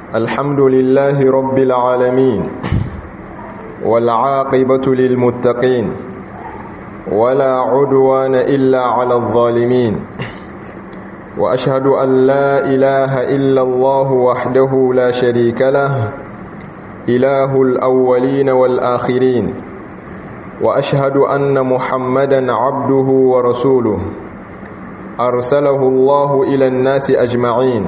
الحمد لله رب العالمين والعاقبة للمتقين ولا عدوان إلا على الظالمين وأشهد أن لا إله إلا الله وحده لا شريك له إله الأولين والآخرين وأشهد أن محمدا عبده ورسوله أرسله الله إلى الناس أجمعين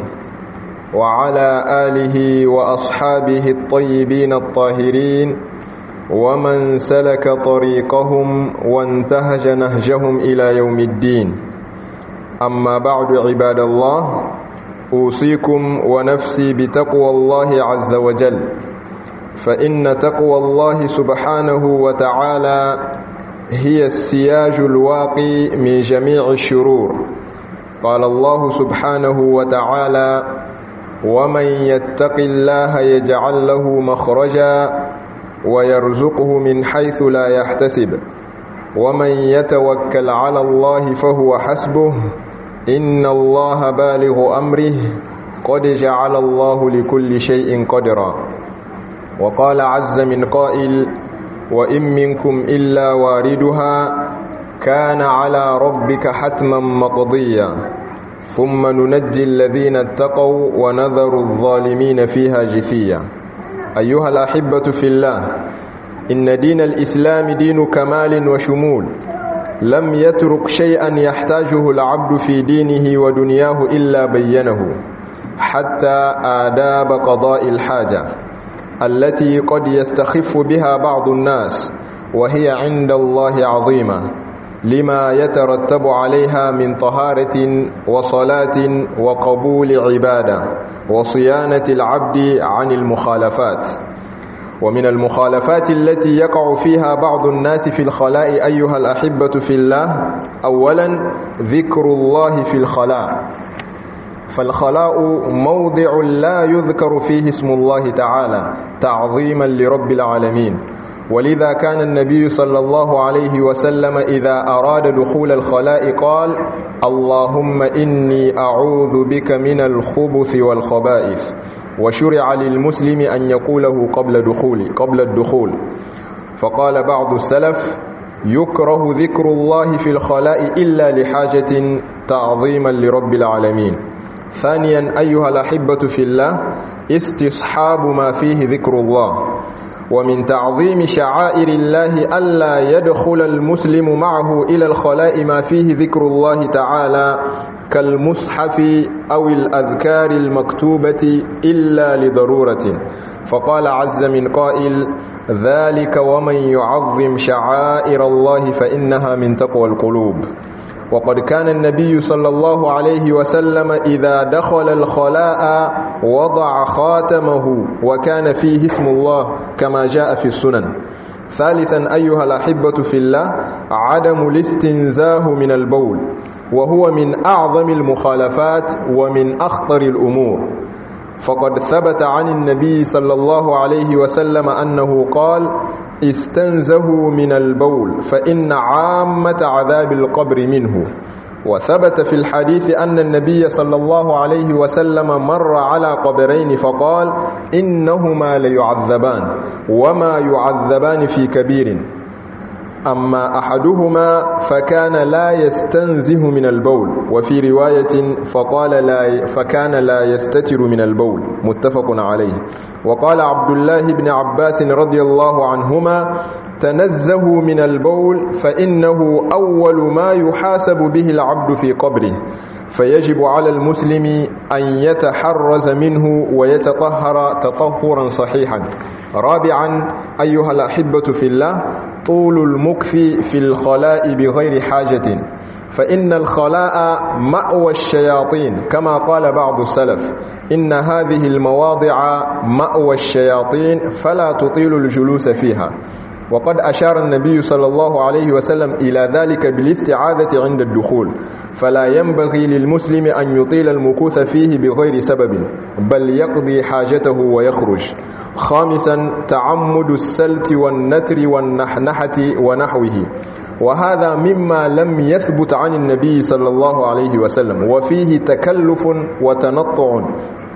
وعلى آله وأصحابه الطيبين الطاهرين ومن سلك طريقهم وانتهج نهجهم إلى يوم الدين أما بعد عباد الله أوصيكم ونفسي بتقوى الله عز وجل فإن تقوى الله سبحانه وتعالى هي السياج الواقي من جميع الشرور قال الله سبحانه وتعالى ومن يتق الله يجعل له مخرجا ويرزقه من حيث لا يحتسب ومن يتوكل على الله فهو حسبه إن الله بالغ أمره قد جعل الله لكل شيء قدرا وقال عز من قائل وإن منكم إلا واردها كان على ربك حتما مقضيا ثم ننجي الذين اتقوا ونذر الظالمين فيها جثيا أيها الأحبة في الله إن دين الإسلام دين كمال وشمول لم يترك شيئا يحتاجه العبد في دينه ودنياه إلا بينه حتى آداب قضاء الحاجة التي قد يستخف بها بعض الناس وهي عند الله عظيمة لما يترتب عليها من طهارة وصلاة وقبول عبادة وصيانة العبد عن المخالفات ومن المخالفات التي يقع فيها بعض الناس في الخلاء أيها الأحبة في الله أولا ذكر الله في الخلاء فالخلاء موضع لا يذكر فيه اسم الله تعالى تعظيما لرب العالمين ولذا كان النبي صلى الله عليه وسلم إذا أراد دخول الخلاء قال اللهم إني أعوذ بك من الخبث والخبائث وشرع للمسلم أن يقوله قبل دخول قبل الدخول فقال بعض السلف يكره ذكر الله في الخلاء إلا لحاجة تعظيما لرب العالمين ثانيا أيها الأحبة في الله استصحاب ما فيه ذكر الله ومن تعظيم شعائر الله ألا يدخل المسلم معه إلى الخلاء ما فيه ذكر الله تعالى كالمصحف أو الأذكار المكتوبة إلا لضرورة فقال عز من قائل ذلك ومن يعظم شعائر الله فإنها من تقوى القلوب وقد كان النبي صلى الله عليه وسلم إذا دخل الخلاء وضع خاتمه وكان فيه اسم الله كما جاء في السنن ثالثا أيها الأحبة في الله عدم الاستنزاه من البول وهو من أعظم المخالفات ومن أخطر الأمور فقد ثبت عن النبي صلى الله عليه وسلم أنه قال استنزهوا من البول فإن عامة عذاب القبر منه وثبت في الحديث أن النبي صلى الله عليه وسلم مر على قبرين فقال إنهما ليعذبان وما يعذبان في كبير أما أحدهما فكان لا يستنزه من البول وفي رواية فقال لا فكان لا يستتر من البول متفق عليه وقال عبد الله بن عباس رضي الله عنهما تنزهوا من البول فإنه أول ما يحاسب به العبد في قبره فيجب على المسلم أن يتحرز منه ويتطهر تطهرا صحيحا رابعا أيها الأحبة في الله طول المكث في الخلاء بغير حاجة فإن الخلاء مأوى الشياطين كما قال بعض السلف إن هذه المواضع مأوى الشياطين فلا تطيل الجلوس فيها وقد أشار النبي صلى الله عليه وسلم إلى ذلك بالاستعاذة عند الدخول فلا ينبغي للمسلم أن يطيل المكوث فيه بغير سبب بل يقضي حاجته ويخرج خامسا تعمد السلت والنتر والنحنحة ونحوه وهذا مما لم يثبت عن النبي صلى الله عليه وسلم وفيه تكلف وتنطع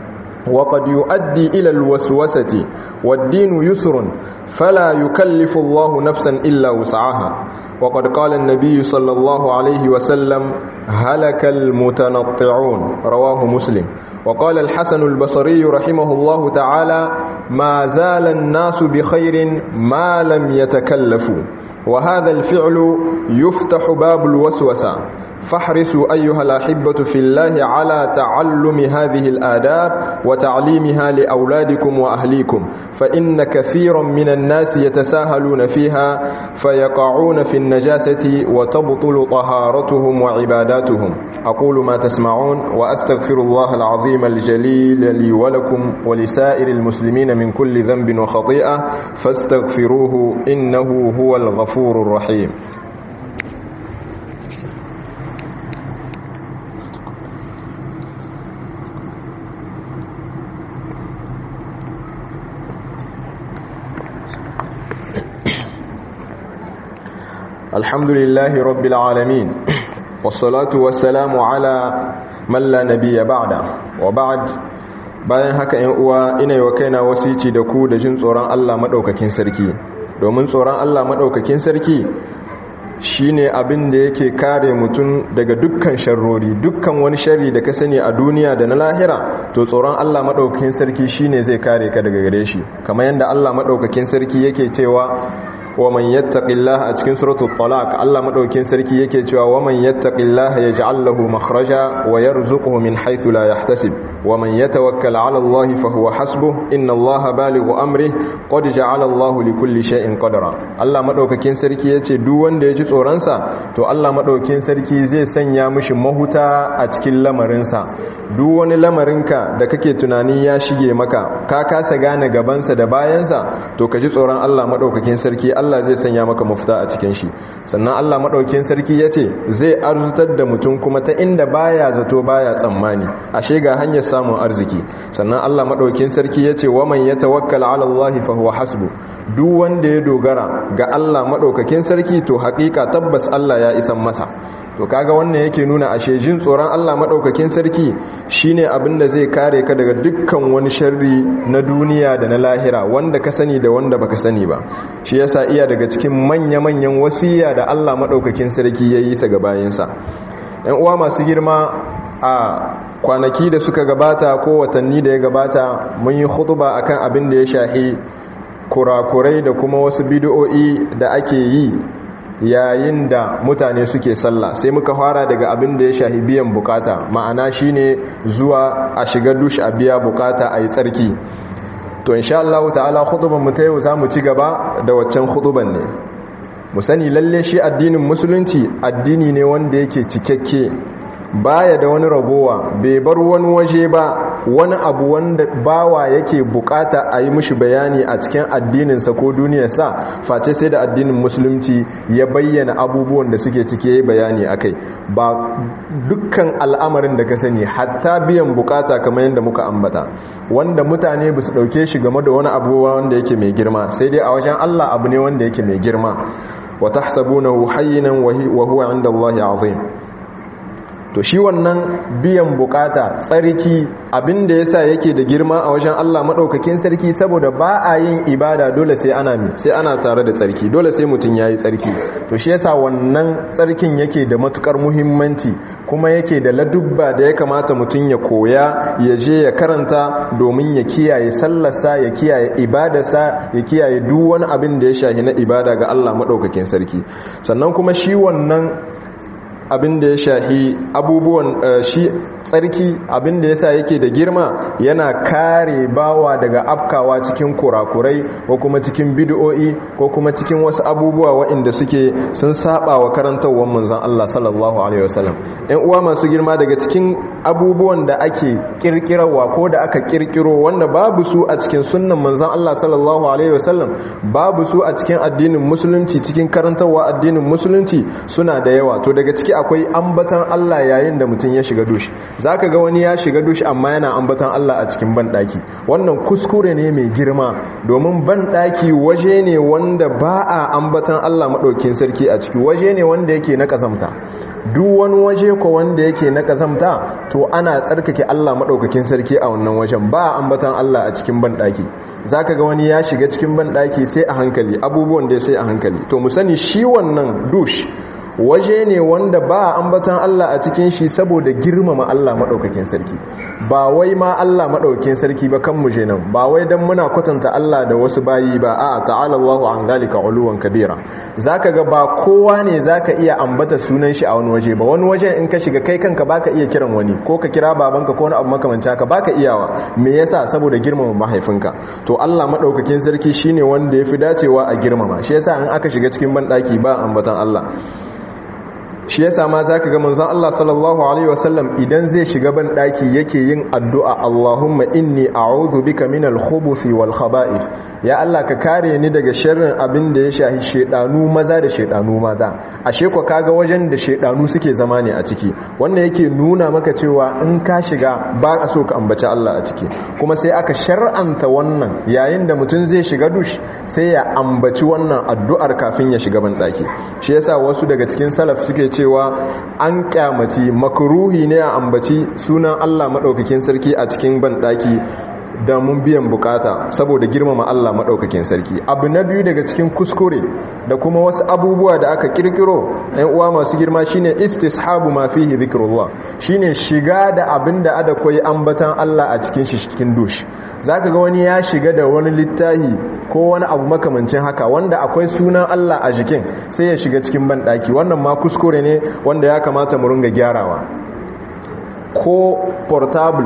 وقد يؤدي إلى الوسوسة والدين يسر فلا يكلف الله نفسا إلا وسعها وقد قال النبي صلى الله عليه وسلم هلك المتنطعون رواه مسلم وقال الحسن البصري رحمه الله تعالى ما زال الناس بخير ما لم يتكلفوا وهذا الفعل يفتح باب الوسوسة فاحرصوا أيها الأحبة في الله على تعلم هذه الآداب وتعليمها لأولادكم وأهليكم فإن كثيرا من الناس يتساهلون فيها فيقعون في النجاسة وتبطل طهارتهم وعباداتهم أقول ما تسمعون وأستغفر الله العظيم الجليل لي ولكم ولسائر المسلمين من كل ذنب وخطيئة فاستغفروه إنه هو الغفور الرحيم الحمد لله رب العالمين والصلاة والسلام على من لا نبي بعد وبعد bayan haka ‘yan uwa ina yi wa kaina wasici da ku da jin tsoron Allah maɗaukakin sarki domin tsoron Allah maɗaukakin sarki shine abin da yake kare mutum daga dukkan sharrori dukkan wani sharri da ka sani a duniya da na lahira to tsoron Allah maɗaukakin sarki shine zai kare ka daga gare shi kamar yadda Allah maɗaukakin sarki yake cewa wa man yattaqillaha a cikin suratul talaq Allah madaukin sarki yake cewa wa man yattaqillaha yaj'al lahu makhraja wa yarzuquhu min haythu la yahtasib wa man yatawakkal 'ala Allah fa huwa hasbuh inna Allah balighu amri qad ja'ala Allah li kulli shay'in qadara Allah madaukakin sarki yace duk wanda ya ji tsoron sa to Allah madaukin sarki zai sanya mishi mahuta a cikin lamarin sa duk wani lamarinka da kake tunani ya shige maka ka kasa gane gabansa da bayansa to ka ji tsoron Allah madaukakin sarki Allah zai sanya maka mafita a cikin shi sannan Allah madaukakin sarki yace zai arzutar da mutum kuma ta inda baya zato baya tsammani ashe ga hanyar samun arziki sannan Allah madaukakin sarki yace wa man yatawakkal ala Allah fa huwa hasbu duk wanda ya dogara ga Allah madaukakin sarki to hakika tabbas Allah ya isan masa to kaga wannan yake nuna ashe jin tsoron Allah madaukakin sarki shine abin da zai kare ka daga dukkan wani sharri na duniya da na lahira wanda ka sani da wanda baka sani ba shi yasa iya daga cikin manya-manyan wasiya da Allah madaukakin sarki yayi sa ga bayinsa ƴan uwa masu girma a kwanaki da suka gabata ko watanni da ya gabata mun yi khutba akan abin da ya shahi kurakurai da kuma wasu bid'o'i da ake yi yayin da mutane suke sallah sai muka fara daga abin da ya shahi biyan bukata ma'ana shine zuwa a shiga dush a biya bukata a yi tsarki to insha Allah ta'ala khutuban mu ta yau zamu ci gaba da waccan khutuban ne mu sani lalle shi addinin musulunci addini ne wanda yake cikakke baya da wani ragowa bai bar wani waje ba wani abu wanda bawa yake bukata a yi mishi bayani a cikin addininsa ko duniyarsa face sai da addinin musulunci ya bayyana abubuwan da suke cike bayani akai ba dukkan al'amarin da ka sani hatta biyan bukata kamar yadda muka ambata wanda mutane ba su dauke shi game da wani abubuwa wanda yake mai girma sai dai a wajen Allah abu ne wanda yake mai girma wa tahsabunahu hayyinan wa huwa 'inda Allah 'azim to shi wannan biyan bukata tsarki abinda yasa yake da girma a wajen Allah madaukakin sarki saboda ba a yin ibada dole sai ana mi sai ana tare da tsarki dole sai mutun yayi tsarki to shi yasa wannan tsarkin yake da matukar muhimmanci kuma yake da ladubba da ya kamata mutun ya koya ya je ya karanta domin ya kiyaye sallarsa ya kiyaye ibadarsa ya kiyaye duk wani abin da ya shahi na ibada ga Allah madaukakin sarki sannan kuma shi wannan abin da ya shahi abubuwan shi tsarki abin da yasa yake da girma yana kare bawa daga afkawa cikin kurakurai ko kuma cikin bid'o'i ko kuma cikin wasu abubuwa waɗanda suke sun saba wa karantawar manzon Allah sallallahu alaihi wasallam ɗan uwa masu girma daga cikin abubuwan da ake kirkirawa ko da aka kirkiro wanda babu su a cikin sunnan manzon Allah sallallahu alaihi wasallam babu su a cikin addinin musulunci cikin karantarwa addinin musulunci suna da yawa to daga ciki akwai ambatan Allah yayin da mutum ya shiga dushi zaka ga wani ya shiga dushi amma yana ambatan Allah a cikin banɗaki wannan kuskure ne mai girma domin banɗaki waje ne wanda ba a ambatan Allah maɗaukin sarki a ciki waje ne wanda yake na ƙasamta duk wani waje ko wanda yake na kazamta to ana tsarkake Allah madaukakin sarki a wannan wajen ba ambatan Allah a cikin bandaki zaka ga wani ya shiga cikin bandaki sai a hankali abubuwan da sai a hankali to mu sani shi wannan dush waje ne wanda ba ambatan Allah a cikin shi saboda girmama Allah maɗaukakin sarki ba wai ma Allah maɗaukakin sarki ba kan muje nan ba wai dan muna kwatanta Allah da wasu bayi ba a ta'ala Allahu an zalika uluwan kabira zaka ga ba kowa ne zaka iya ambata sunan shi a wani waje ba wani waje in ka shiga kai kanka baka iya kiran wani ko ka kira babanka ko wani abu makamanci haka baka iyawa me yasa saboda girmama mahaifinka to Allah maɗaukakin sarki shine wanda yafi dacewa a girmama shi yasa in aka shiga cikin banɗaki ba ambatan Allah shi yasa ma zaka ga manzon Allah sallallahu alaihi wasallam idan zai shiga ban daki yake yin addu'a Allahumma inni a'udhu bika minal khubuthi wal khaba'ith ya Allah ka kare ni daga sharrin abin da ya shahi shedanu maza da shedanu mata ashe ko kaga wajen da shedanu suke zama ne a ciki wannan yake nuna maka cewa in ka shiga ba ka so ka ambaci Allah a ciki kuma sai aka shar'anta wannan yayin da mutum zai shiga dush sai ya ambaci wannan addu'ar kafin ya shiga ban daki shi yasa wasu daga cikin salaf suke cewa an kyamaci makruhi ne a ambaci sunan Allah madaukakin sarki a cikin ban daki da mun biyan bukata saboda girmama Allah maɗaukakin sarki abu na biyu daga cikin kuskure da kuma wasu abubuwa da aka kirkiro ɗan uwa masu girma shine istishabu ma fihi zikrullah shine shiga da abin da ada koyi ambatan Allah a cikin shi cikin dush zaka ga wani ya shiga da wani littahi ko wani abu makamancin haka wanda akwai sunan Allah a jikin sai ya shiga cikin banɗaki wannan ma kuskure ne wanda ya kamata mu ringa gyarawa ko portable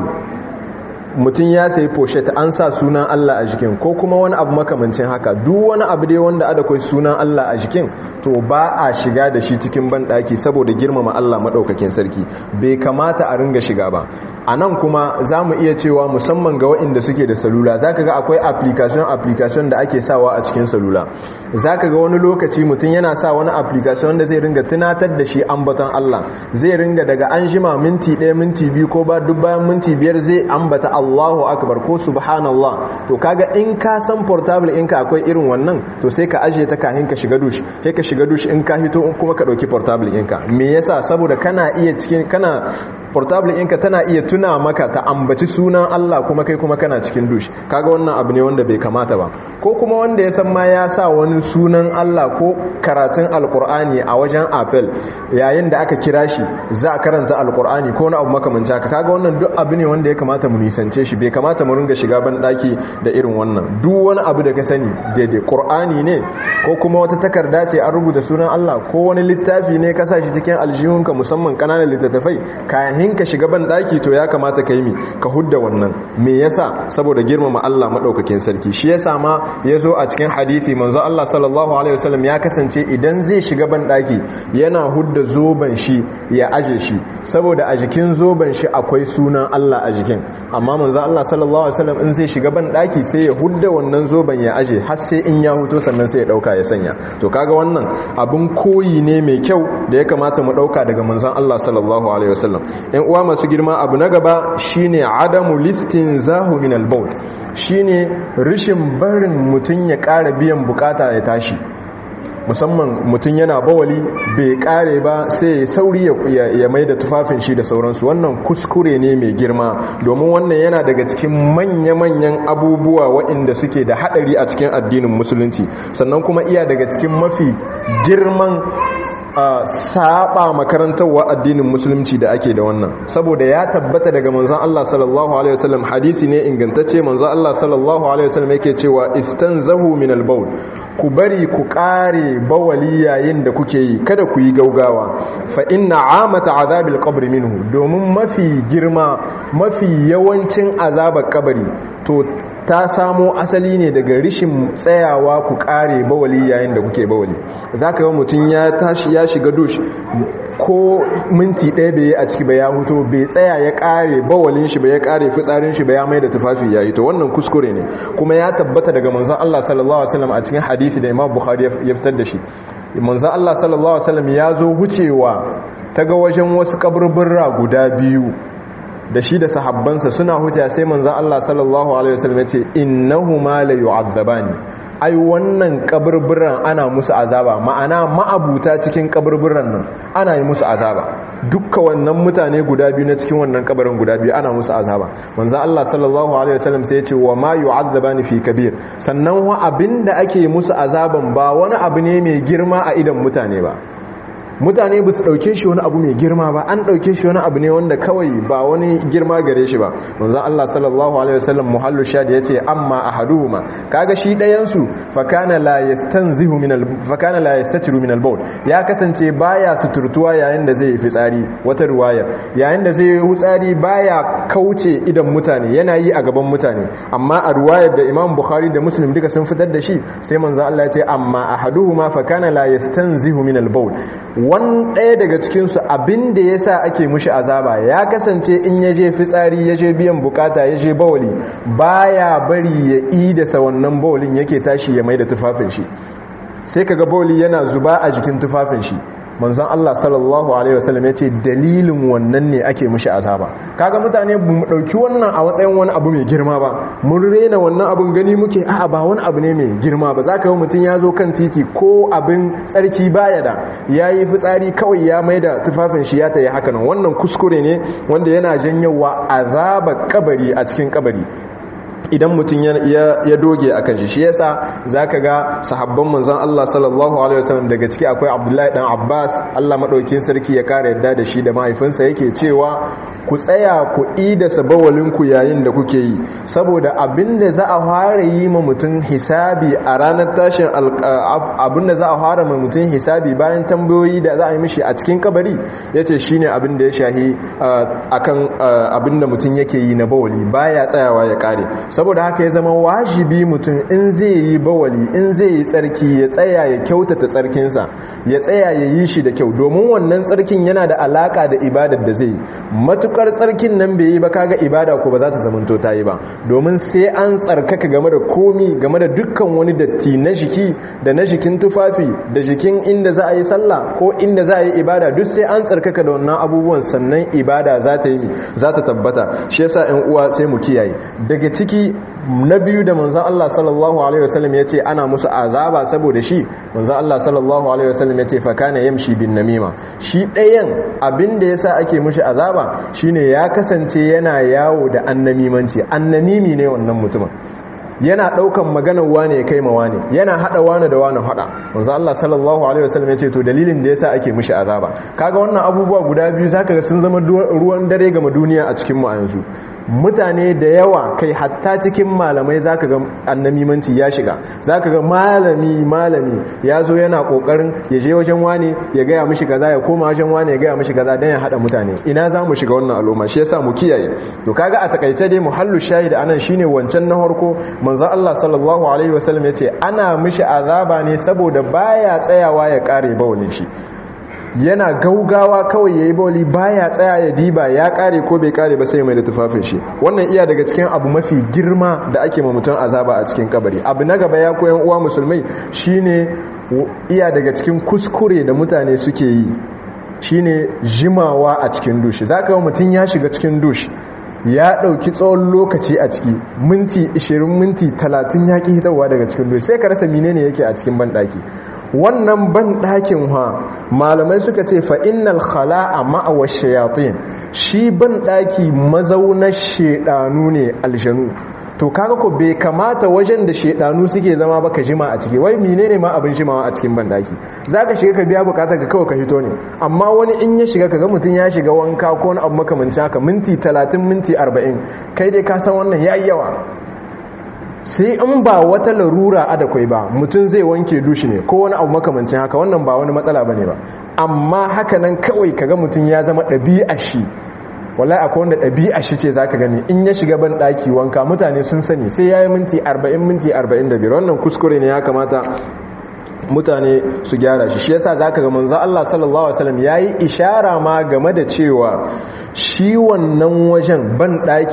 mutum ya sayi pochette an sa sunan Allah a jikin ko kuma wani abu makamancin haka duk wani abu dai wanda ada kai sunan Allah a jikin to ba a shiga da shi cikin banɗaki saboda girmama Allah maɗaukakin sarki bai kamata a ringa shiga ba a nan kuma za mu iya cewa musamman ga waɗanda suke da salula za ka ga akwai application application da ake sawa a cikin salula za ka ga wani lokaci mutum yana sa wani application da zai ringa tunatar da shi ambaton Allah zai ringa daga an jima minti ɗaya minti biyu ko ba duk bayan minti biyar zai ambata Allahu akbar ko subhanallah to kaga in ka san portable in ka akwai irin wannan to sai ka ajiye ta kafin ka shiga dush sai ka shiga dush in ka hito kuma ka ɗauki portable ɗinka me yasa saboda kana iya cikin kana portable ɗinka tana iya tuna maka ta ambaci sunan Allah kuma kai kuma kana cikin dush kaga wannan abu ne wanda bai kamata ba ko kuma wanda ya san ma ya sa wani sunan Allah ko karatun alkur'ani a wajen apple yayin da aka kira shi za a karanta alkur'ani ko wani abu makamanci haka kaga wannan duk abu ne wanda ya kamata mu nisance shi bai kamata mu ringa shiga ban daki da irin wannan duk wani abu da ka sani daidai qur'ani ne ko kuma wata takarda ce an rubuta sunan Allah ko wani littafi ne ka sa shi cikin aljihunka musamman kananan littattafai kayan kahin ka shiga ban daki to ya kamata ka yi mi ka hudda wannan me yasa saboda girmama Allah madaukakin sarki shi yasa ma yazo a cikin hadisi manzo Allah sallallahu alaihi wasallam ya kasance idan zai shiga ban daki yana hudda zoban shi ya aje shi saboda a jikin zoban shi akwai sunan Allah a jikin amma manzo Allah sallallahu alaihi wasallam in zai shiga ban daki sai ya hudda wannan zoban ya aje har sai in ya huto sannan sai ya dauka ya sanya to kaga wannan abun koyi ne mai kyau da ya kamata mu dauka daga manzon Allah sallallahu alaihi wasallam yan uwa masu girma abu na gaba shine adamu listin zahu min al-bawl shine rishin barin mutun ya ƙara biyan bukata ya tashi musamman mutum yana bawali bai kare ba sai ya sauri ya mai da tufafin shi da sauransu wannan kuskure ne mai girma domin wannan yana daga cikin manya-manyan abubuwa waɗanda suke da haɗari a cikin addinin musulunci sannan kuma iya daga cikin mafi girman a saba makarantarwa addinin musulunci da ake da wannan saboda ya tabbata daga manzon Allah sallallahu alaihi wasallam hadisi ne ingantacce manzon Allah sallallahu alaihi wasallam yake cewa istanzahu min al-bawl ku bari ku kare bawali yayin da kuke yi kada ku yi gaugawa fa inna amata azabil qabr minhu domin mafi girma mafi yawancin azabar kabari to ta samo asali ne daga rishin tsayawa ku kare bawali yayin da kuke bawali za ka ga mutum ya tashi ya shiga dush ko minti ɗaya bai yi a ciki ba ya huto bai tsaya ya kare bawalin shi ba ya kare fitsarin shi ba ya mai da tufafi ya yi to wannan kuskure ne kuma ya tabbata daga manzon Allah sallallahu alaihi wasallam a cikin hadisi da Imam Bukhari ya fitar da shi manzon Allah sallallahu alaihi wasallam ya zo wucewa ta ga wajen wasu kaburburra guda biyu da shi da sahabbansa suna huta sai manzan Allah sallallahu alaihi wasallam ya ce innahuma la yu'adzabani ai wannan kaburburan ana musu azaba ma'ana ma'abuta cikin kaburburan nan ana yi musu azaba dukkan wannan mutane guda biyu na cikin wannan kabarin guda biyu ana musu azaba manzo Allah sallallahu alaihi wasallam sai ya ce wa ma yu'adzabani fi kabir sannan wa abinda ake musu azaban ba wani abu ne mai girma a idan mutane ba mutane ba su ɗauke shi wani abu mai girma ba an ɗauke shi wani abu ne wanda kawai ba wani girma gare shi ba manzan Allah sallallahu alaihi wasallam muhallu shadi ya ce amma ahaduhuma kaga shi ɗayansu fakana la yastanzihu min al fakana la yastatiru min al bawl ya kasance baya suturtuwa yayin da zai yi fitsari wata ruwaya yayin da zai yi fitsari baya kauce idan mutane yana yi a gaban mutane amma a ruwayar da Imam Bukhari da Muslim duka sun fitar da shi sai manzan Allah ya ce amma ahaduhuma fakana la yastanzihu min al bawl wani ɗaya daga cikinsu abin da ya sa ake mushi azaba ya kasance in ya je fitsari ya je biyan bukata ya je bawali baya bari ya idasa wannan bawalin yake tashi ya mai da tufafin shi sai kaga bawali yana zuba a jikin tufafin shi manzon Allah sallallahu alaihi wasallam ya ce dalilin wannan ne ake mushi azaba kaga mutane mu dauki wannan a matsayin wani abu mai girma ba mun rena wannan abun gani muke a'a ba wani abu ne mai girma ba zaka ga mutun ya zo kan titi ko abin tsarki baya da yayi fitsari kawai ya maida tufafin shi ya tayi haka nan wannan kuskure ne wanda yana janyowa azaba kabari a cikin kabari idan mutum ya doge a kan shi shi yasa zaka ga sahabban manzon Allah sallallahu alaihi wasallam daga ciki akwai Abdullahi dan Abbas Allah madaukin sarki ya kare yadda da shi da mahaifinsa yake cewa ku tsaya ku ida sabawalin ku yayin da kuke yi saboda abinda za a fara yi ma mutum hisabi a ranar tashin abinda za a fara ma mutum hisabi bayan tambayoyi da za a yi mishi a cikin kabari yace shine abinda ya shahi akan abinda mutum yake yi na bawali baya tsayawa ya kare saboda haka ya zama wajibi mutum in zai yi bawali in zai yi tsarki ya tsaya ya kyautata tsarkinsa ya tsaya ya yi shi da kyau domin wannan tsarkin yana da alaka da ibadar da zai yi matukar tsarkin nan bai yi ba kaga ibada ko ba za ta zamanto ta yi ba domin sai an tsarkaka game da komi game da dukkan wani datti na jiki da na jikin tufafi da jikin inda za a yi sallah ko inda za a yi ibada duk sai an tsarkaka da wannan abubuwan sannan ibada za ta yi za ta tabbata shi yasa ƴan uwa sai mu kiyaye daga ciki na biyu da manzan Allah sallallahu Alaihi wasallam ya ce ana musu azaba saboda shi manzan Allah sallallahu Alaihi wasallam ya ce fakana yamshi bin namima shi ɗayan abin da ya sa ake mushi azaba shine ya kasance yana yawo da annamimanci annamimi ne wannan mutumin yana daukan maganar wane ya kai ma wane yana hada wane da wane hada manzo Allah sallallahu alaihi wasallam yace to dalilin da yasa ake mishi azaba kaga wannan abubuwa guda biyu zaka ga sun zama ruwan dare ga duniya a cikin mu a yanzu mutane da yawa kai hatta cikin malamai zaka ga annamimanci ya shiga zaka ga malami malami ya zo yana kokarin ya je wajen wani ya gaya mishi kaza ya koma wajen wani ya gaya mishi kaza dan ya hada mutane ina za mu shiga wannan al'umma shi yasa mu kiyaye to kaga a takaice dai muhallu shahid anan shine wancan na harko manzo Allah sallallahu alaihi wasallam yace ana mishi azaba ne saboda baya tsayawa ya kare bawlin shi yana gaugawa kawai yayi bawli baya tsaya ya diba ya kare ko bai kare ba sai mai da tufafin shi wannan iya daga cikin abu mafi girma da ake ma mutum azaba a cikin kabari abu na gaba ya koyan uwa musulmai shine iya daga cikin kuskure da mutane suke yi shine jimawa a cikin dushi zaka ga mutum ya shiga cikin dushi ya ɗauki tsawon lokaci a ciki minti 20 minti 30 ya ƙi hitarwa daga cikin dushi sai ka rasa menene yake a cikin banɗaki wannan banɗakin ha malamai suka ce fa'innal khala'a ma'awa shayatin shi banɗaki mazaunar shaɗanu ne aljanu to kaga ko bai kamata wajen da shedanu suke zama ba ka jima a ciki wai menene ma abin jimawa a cikin bandaki zaka shiga ka biya bukatar ka kawai ka hito ne amma wani in ya shiga kaga mutum ya shiga wanka ko wani abu makamancin haka minti 30 minti 40 kai dai ka san wannan yayi yawa sai in ba wata larura adakwai ba mutum zai wanke dushi ne ko wani abu makamancin haka wannan ba wani matsala bane ba amma haka nan kawai kaga mutum ya zama ɗabi'a shi wallahi akwai wanda ɗabi'a shi ce zaka gani in ya shiga ban ɗaki wanka mutane sun sani sai ya yi minti 40 minti 45 wannan kuskure ne ya kamata mutane su gyara shi shi yasa zaka ga manzo Allah sallallahu alaihi wasallam yayi ishara ma game da cewa shi wannan wajen ban ɗaki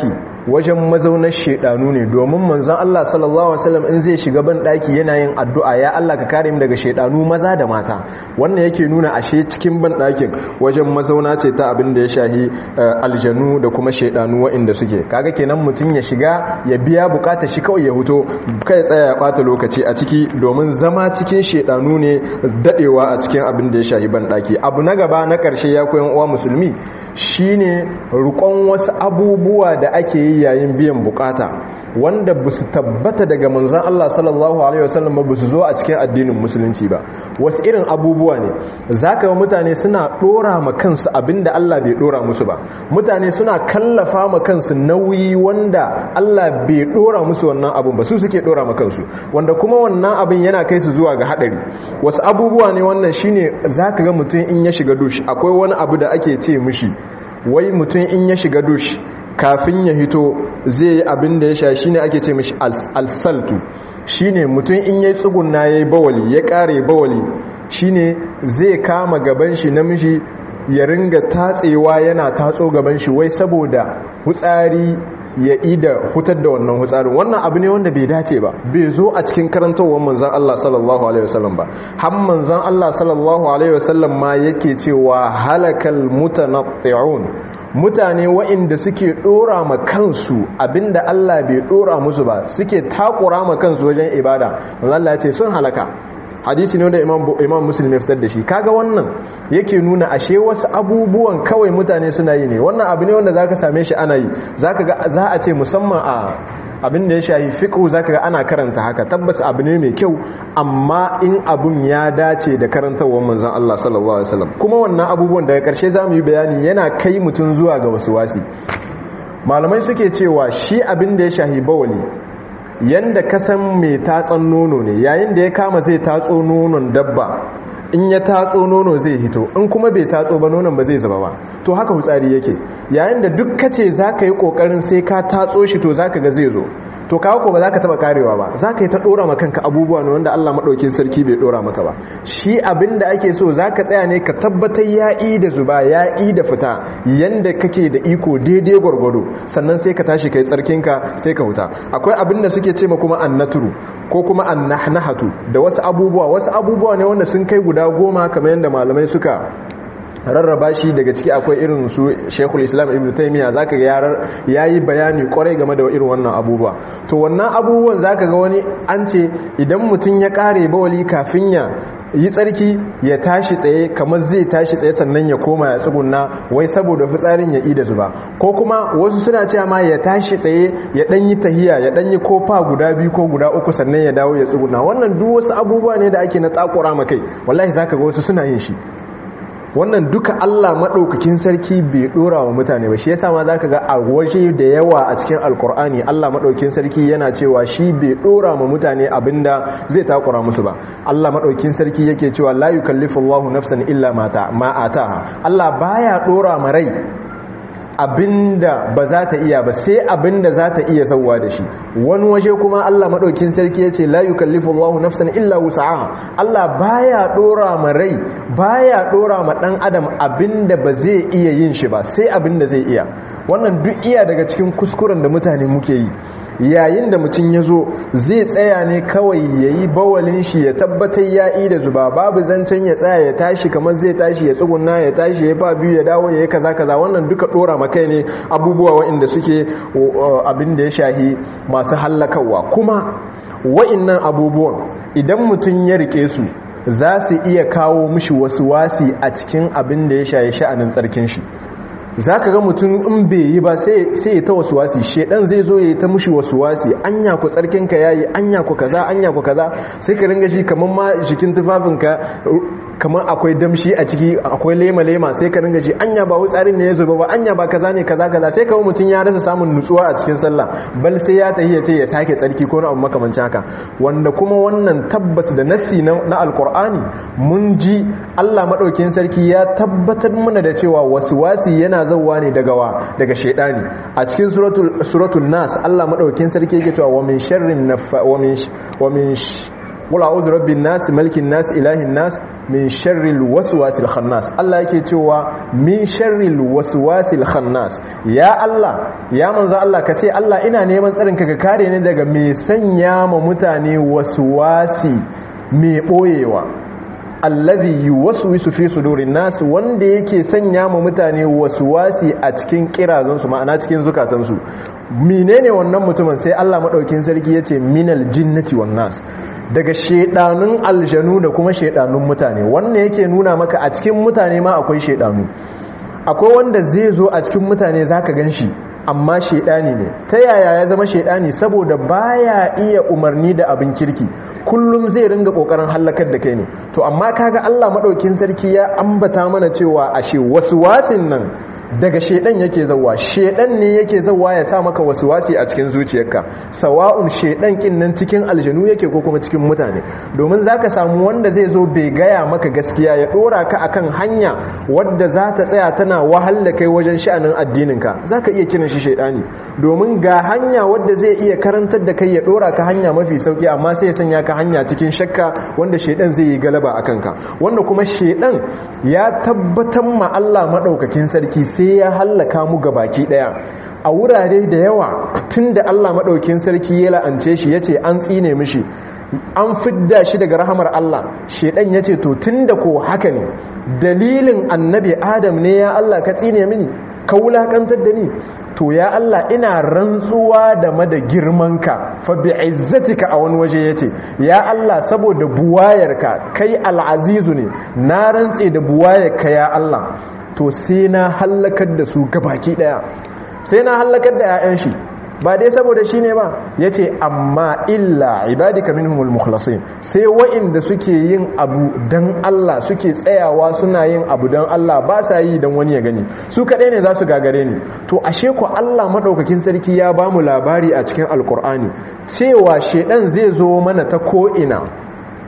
wajen mazaunar shedanu ne domin manzon Allah sallallahu alaihi wasallam in zai shiga ban daki yana yin addu'a ya Allah ka kare mu daga shedanu maza da mata wannan yake nuna ashe cikin ban dakin wajen mazauna ce ta abin da ya shahi aljanu da kuma shedanu waɗanda suke kaga kenan mutum ya shiga ya biya bukatar shi kawai ya huto kai tsaya ya bata lokaci a ciki domin zama cikin shedanu ne dadewa a cikin abin da ya shahi ban daki abu na gaba na karshe ya koyan uwa musulmi shine rukon wasu abubuwa da ake yi yayin biyan bukata wanda ba su tabbata daga manzan Allah sallallahu Alaihi wasallam ba su zo a cikin addinin musulunci ba wasu irin abubuwa ne za ka yi mutane suna ɗora ma kansu abinda Allah bai ɗora musu ba mutane suna kallafa ma kansu nauyi wanda Allah bai ɗora musu wannan abin ba su suke ɗora ma kansu wanda kuma wannan abin yana kai su zuwa ga haɗari wasu abubuwa ne wannan shine za ka ga mutum in ya shiga dush akwai wani abu da ake ce mishi wai mutum in ya shiga dush kafin ya hito zai yi abin da ya sha shine ake ce mishi alsaltu shine mutum in ya tsugunna ya yi bawali ya kare bawali shine zai kama gaban shi namiji ya ringa tatsewa yana tatso gaban shi wai saboda hutsari ya ida hutar da wannan hutsarin wannan abu ne wanda bai dace ba bai zo a cikin karantowar manzan Allah sallallahu alaihi wasallam ba har manzan Allah sallallahu alaihi wasallam ma yake cewa halakal mutanatti'un mutane waɗanda suke ɗora ma kansu abinda Allah bai ɗora musu ba suke takura ma kansu wajen ibada Allah ya ce sun halaka hadisi ne wanda imam muslim ya fitar da shi kaga wannan yake nuna ashe wasu abubuwan kawai mutane suna yi ne wannan abu ne wanda zaka same shi ana yi zaka ga za a ce musamman a abin da ya shahi fiqhu zaka ga ana karanta haka tabbas abu ne mai kyau amma in abun ya dace da karantawar manzon Allah sallallahu alaihi wasallam kuma wannan abubuwan daga karshe zamu yi bayani yana kai mutun zuwa ga wasu wasi malamai suke cewa shi abin da ya shahi bawali yanda kasan mai tatsan nono ne yayin da ya kama zai tatso nonon dabba in ya tatso nono zai hito in kuma bai tatso ba nonon ba zai zuba ba to haka hutsari yake yayin da duk kace zaka yi kokarin sai ka tatso shi to zaka ga zai zo to kawo ko ba za ka taba karewa ba za ka yi ta dora ma kanka abubuwa ne wanda Allah maɗaukin sarki bai dora maka ba shi abin da ake so za ka tsaya ne ka tabbatar ya'i da zuba ya'i da fita yanda kake da iko daidai gwargwado sannan sai ka tashi kai tsarkinka sai ka huta akwai abin da suke ce ma kuma annaturu ko kuma annahnahatu da wasu abubuwa wasu abubuwa ne wanda sun kai guda goma kamar yadda malamai suka rarraba shi daga ciki akwai irin su shekul islam ibn taimiyya za ka ga ya yi bayani kwarai game da irin wannan abubuwa to wannan abubuwan za ka ga wani an ce idan mutum ya kare bawali kafin ya yi tsarki ya tashi tsaye kamar zai tashi tsaye sannan ya koma ya tsugunna wai saboda fitsarin ya ida zuba ko kuma wasu suna cewa ma ya tashi tsaye ya dan yi tahiya ya dan yi kofa guda biyu ko guda uku sannan ya dawo ya tsugunna wannan duk wasu abubuwa ne da ake na takura makai wallahi zaka ga wasu suna yin shi wannan duka Allah maɗaukakin sarki bai ɗora wa mutane ba shi yasa ma zaka ga a waje da yawa a cikin alkur'ani Allah maɗaukakin sarki yana cewa shi bai ɗora wa mutane abinda zai takura musu ba Allah maɗaukakin sarki yake cewa la yukallifu Allahu nafsan illa mata ma ataha Allah baya ɗora ma rai abinda ba za ta iya ba sai abinda za ta iya sauwa da shi wani waje kuma Allah madaukin sarki yace la yukallifu Allahu nafsan illa wus'aha Allah baya dora ma rai baya dora ma dan adam abinda ba zai iya yin shi ba sai abinda zai iya wannan duk iya daga cikin kuskuren da mutane muke yi yayin da mutum ya zo zai tsaya ne kawai ya yi bawalin shi ya tabbatar ya yi da zuba babu zancen ya tsaya ya tashi kamar zai tashi ya tsuguna ya tashi ya fa biyu ya dawo ya yi kaza kaza wannan duka dora makai ne abubuwa waɗanda suke abin da ya shahi masu hallakawa kuma wa'innan abubuwan idan mutum ya rike su za su iya kawo mishi wasu wasi a cikin abin da ya shahi sha'anin tsarkin shi za ka ga mutum in bai yi ba sai ya ta wasu wasi shedan zai zo ya yi ta mushi wasu wasi anya ku tsarkinka ya yi anya ku kaza anya ku kaza sai ka ringa shi kamar ma jikin tufafinka kamar akwai damshi a ciki akwai lema-lema sai ka ringa shi anya ba tsarin ne ya zuba ba anya ba kaza ne kaza kaza sai kawo mutum ya rasa samun nutsuwa a cikin sallah bal sai ya tahi ya ce ya sake tsarki ko na abu makamancin haka wanda kuma wannan tabbas da nassi na alkur'ani mun ji Allah madaukakin sarki ya tabbatar mana da cewa wasu wasi yana zauwa ne daga wa daga shaidani a cikin suratul suratul nas Allah madaukakin sarki yake cewa wa min sharrin nafa wa min wa min qul a'udhu rabbin nas malikin nas ilahin nas min sharril waswasil khannas Allah yake cewa min sharril waswasil khannas ya Allah ya manzo Allah ka ce Allah ina neman tsarin ka ka kare ni daga mai sanya ma mutane waswasi mai boyewa alladhi yuwaswisu fi sudurin nas wanda yake sanya ma mutane waswasi a cikin kirazansu ma'ana cikin zukatansu menene wannan mutumin sai Allah madaukin sarki yace minal jinnati wan nas daga shedanun aljanu da kuma shedanun mutane wannan yake nuna maka a cikin mutane ma akwai shedanu akwai wanda zai zo a cikin mutane zaka ganshi amma shedani ne ta yaya ya zama shedani saboda baya iya umarni da abin kirki kullum zai ringa kokarin hallakar da kai ne to amma kaga Allah madaukin sarki ya ambata mana cewa ashe wasu wasin nan daga shedan yake zawa shedan ne yake zawa ya sa maka wasi a cikin zuciyarka sawa'un shedan kin nan cikin aljanu yake ko kuma cikin mutane domin zaka samu wanda zai zo bai gaya maka gaskiya ya dora ka akan hanya wadda za ta tsaya tana wahal da kai wajen sha'anin addininka zaka iya kiran shi shedani domin ga hanya wadda zai iya karantar da kai ya dora ka hanya mafi sauki amma sai ya sanya ka hanya cikin shakka wanda shedan zai yi galaba akan ka wanda kuma shedan ya tabbatar ma Allah madaukakin sarki sai ya hallaka mu baki daya a wurare da yawa tunda Allah madaukakin sarki ya la'ance shi yace an tsine mishi an fidda shi daga rahamar Allah shedan yace to tunda ko haka ne dalilin annabi Adam ne ya Allah ka tsine mini ka wulakantar da ni to ya Allah ina rantsuwa da mada girmanka fa bi'izzatika a wani waje yace ya Allah saboda buwayarka kai al'azizu ne na rantse da buwayarka ya Allah to sai na hallakar da su gabaki daya sai na hallakar da 'ya'yan shi ba dai saboda shi ne ba ya ce amma illa ibadika minhumul mukhlasin sai wa'inda suke yin abu don Allah suke tsayawa suna yin abu don Allah ba sa yi don wani ya gani su kaɗai ne za su gagare ni to ashe ku Allah maɗaukakin sarki ya ba mu labari a cikin alkur'ani cewa shaidan zai zo mana ta ko'ina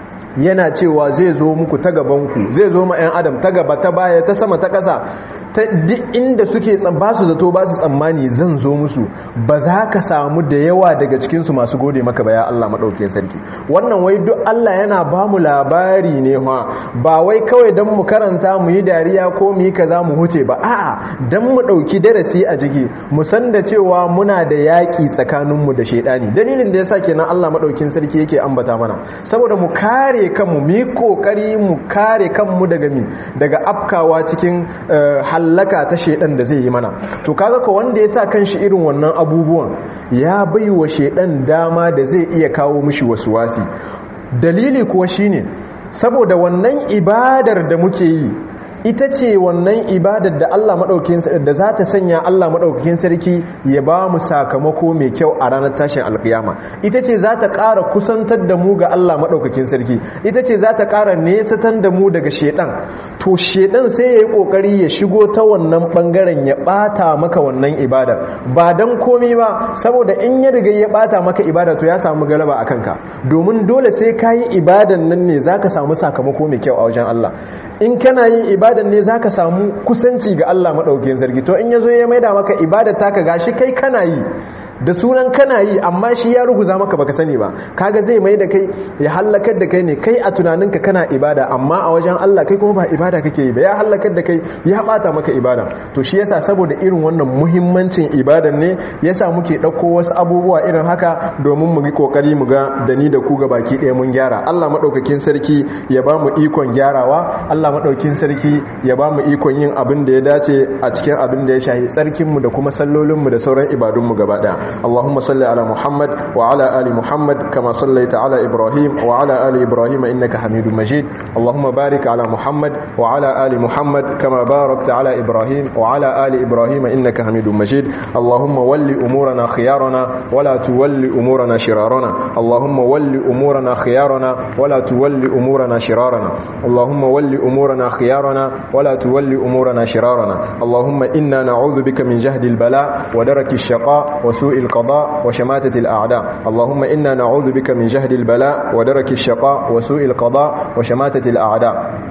yana cewa zai zo muku ta gabanku zai zo ma 'yan adam ta gaba ta baya ta sama ta ƙasa ta duk inda suke ba su zato ba su tsammani zan zo musu ba za ka samu da yawa daga cikinsu masu gode maka ba ya Allah maɗaukin sarki wannan wai duk Allah yana ba mu labari ne ha ba wai kawai don mu karanta mu yi dariya ko mu yi kaza mu huce ba a'a don mu ɗauki darasi a jiki mu san da cewa muna da yaƙi tsakaninmu da shaidani dalilin da yasa kenan Allah maɗaukin sarki yake ambata mana saboda mu kare kanmu mu yi kokari mu kare kanmu daga mi daga afkawa cikin hallaka ta shedan da zai yi mana to kaga ko wanda ya sa kanshi irin wannan abubuwan ya bai wa shedan dama da zai iya kawo mishi wasu wasi dalili kuwa shine saboda wannan ibadar da muke yi ita ce wannan ibadar da Allah madaukakin da za ta sanya Allah madaukakin sarki ya ba mu sakamako mai kyau a ranar tashin alkiyama ita ce za ta ƙara kusantar da mu ga Allah madaukakin sarki ita ce za ta ƙara nesatan da mu daga shedan to shedan sai ya yi ƙoƙari ya shigo ta wannan ɓangaren ya ɓata maka wannan ibadar ba don komi ba saboda in ya riga ya ɓata maka ibada to ya samu galaba a kanka domin dole sai ka yi ibadan nan ne za ka samu sakamako mai kyau a wajen Allah in kana yin ibadan ne zaka samu kusanci ga Allah madaukakin sarki to in yazo ya maida maka ibadar taka gashi kai kana yi da sunan kana yi amma shi ya ruguza maka baka sani ba kaga zai mai da kai ya hallakar da kai ne kai a tunaninka kana ibada amma a wajen Allah kai kuma ba ibada kake yi ba ya hallakar da kai ya bata maka ibada to shi yasa saboda irin wannan muhimmancin ibadan ne yasa muke dauko wasu abubuwa irin haka domin mu yi kokari mu ga da ni da ku ga baki ɗaya mun gyara Allah madaukakin sarki ya ba mu ikon gyarawa Allah madaukakin sarki ya ba mu ikon yin abin da ya dace a cikin abin da ya shahi tsarkin mu da kuma sallolin mu da sauran ibadun mu gaba ɗaya اللهم صل على محمد وعلى آل محمد كما صليت على إبراهيم وعلى آل إبراهيم إنك حميد مجيد اللهم بارك على محمد وعلى آل محمد كما باركت على إبراهيم وعلى آل إبراهيم إنك حميد مجيد اللهم ول أمورنا خيارنا ولا تول أمورنا شرارنا اللهم ول أمورنا خيارنا ولا تول أمورنا شرارنا اللهم ول أمورنا خيارنا ولا تول أمورنا شرارنا اللهم إنا نعوذ بك من جهد البلاء ودرك الشقاء وسوء القضاء وشماتة الأعداء اللهم إنا نعوذ بك من جهد البلاء ودرك الشقاء وسوء القضاء وشماتة الأعداء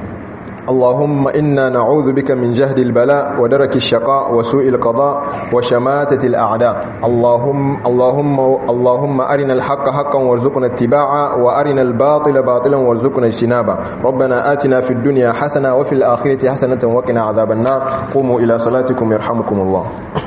اللهم إنا نعوذ بك من جهد البلاء ودرك الشقاء وسوء القضاء وشماتة الأعداء اللهم اللهم اللهم أرنا الحق حقا وارزقنا اتباعه وأرنا الباطل باطلا وارزقنا اجتنابه ربنا آتنا في الدنيا حسنة وفي الآخرة حسنة وقنا عذاب النار قوموا إلى صلاتكم يرحمكم الله